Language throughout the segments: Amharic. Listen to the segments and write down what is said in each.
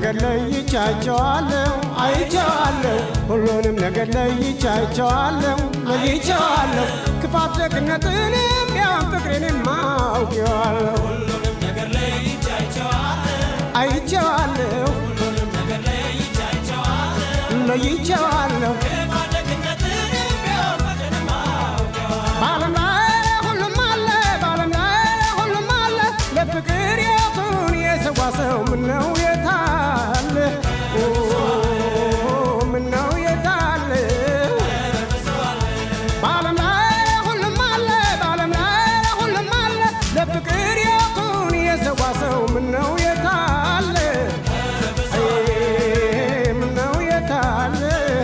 ነገር ለይቻቸዋለሁ አይቼዋለሁ ሁሉንም ነገር ለይቻቸዋለሁ ለይቼዋለሁ ክፋት ደግነትንም ያን ፍቅሬንም አውቄዋለሁ አይቼዋለሁ ለይቼዋለሁ በዓለም ላይ ሁሉም አለ በዓለም ላይ ሁሉም አለ ለፍቅር የቱን የሰዋ ሰው ምነው የታለ ኦ፣ ምነው የታለ በዓለም ላይ ሁሉም አለ በዓለም ላይ ሁሉም አለ ለፍቅር የቱን የሰዋ ሰው ምነው የታለ አይ፣ ምነው የታለ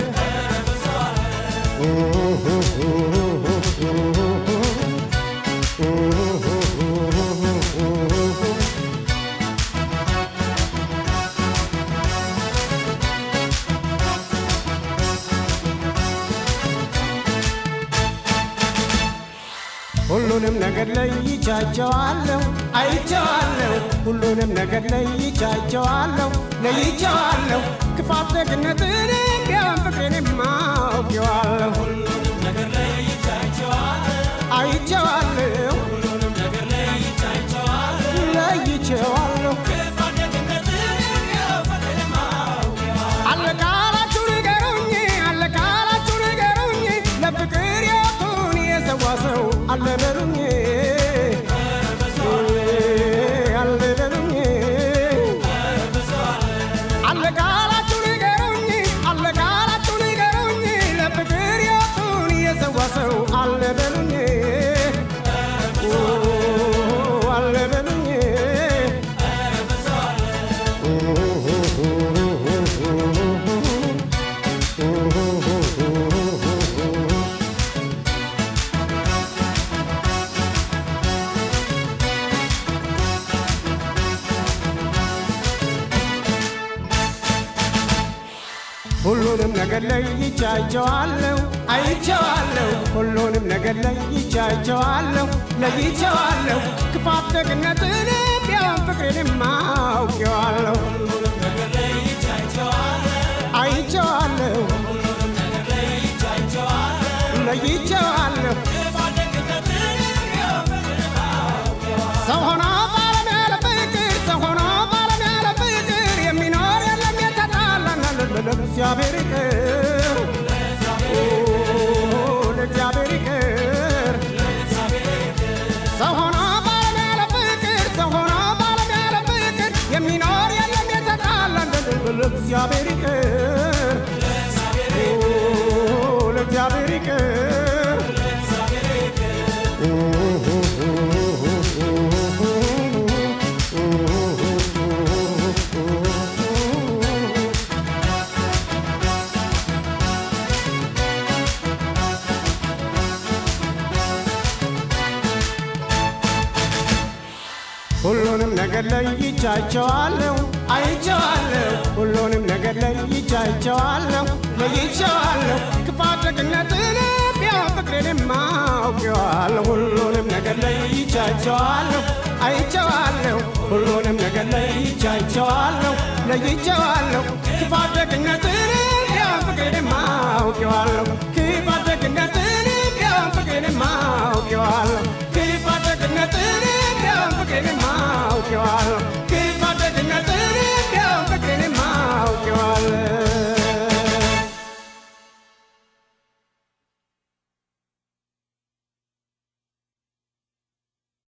ሁሉንም ነገር ለይቻቸዋለሁ አይቼዋለሁ ሁሉንም ነገር ለይቻቸዋለሁ ለይቼዋለሁ ክፋት ደግነትንም ቢያን ፍቅሬንም አውቄዋለሁ አይቼዋለሁ ለይቼዋለሁ አለቃላችሁ ንገሩኝ አለቃላችሁ ንገሩኝ ለፍቅር የቱን የሰዋ ሰው አለ በሉኝ አለ በሉኝ አለቃላችሁ ንገሩኝ አለቃላችሁ ንገሩኝ ለፍቅር የቱን የሰዋ ሰው አለ በሉኝ አለ በሉኝ ሁሉንም ነገር ለይቻቸዋለሁ አይቼዋለሁ ሁሉንም ነገር ለይቻቸዋለሁ ለይቼዋለሁ ክፋት ደግነትንም ቢያን ፍቅሬንም አውቄዋለሁ አይቼዋለሁ ለይቼዋለሁ ሰው ሆኖ ባለም ያለ ፍቅር ሰው ሆኖ ባለም ያለ ፍቅር የሚኖር የለም የተጣላና ለእግዚአብሔር ይቅር ኦ፣ ለእግዚአብሔር ይቅር ሰው ሆኖ ባለም ያለ ፍቅር ሰው ሆኖ ባለም ያለ ፍቅር የሚኖር የለም የተጣላና ለእግዚአብሔር ይቅር ኦ፣ ለእግዚአብሔር ይቅር ሁሉንም ነገር ለይቻቸዋለሁ አይቼዋለሁ ሁሉንም ነገር ለይቻቸዋለሁ ለይቼዋለሁ ክፋት ደግነትንም ቢያን ፍቅሬንም አውቄዋለሁ ሁሉንም ነገር ለይቻቸዋለሁ አይቼዋለሁ ሁሉንም ነገር ለይቻቸዋለሁ ለይቼዋለሁ ክፋት ደግነትንም ቢያን ፍቅሬንም አውቄዋለሁ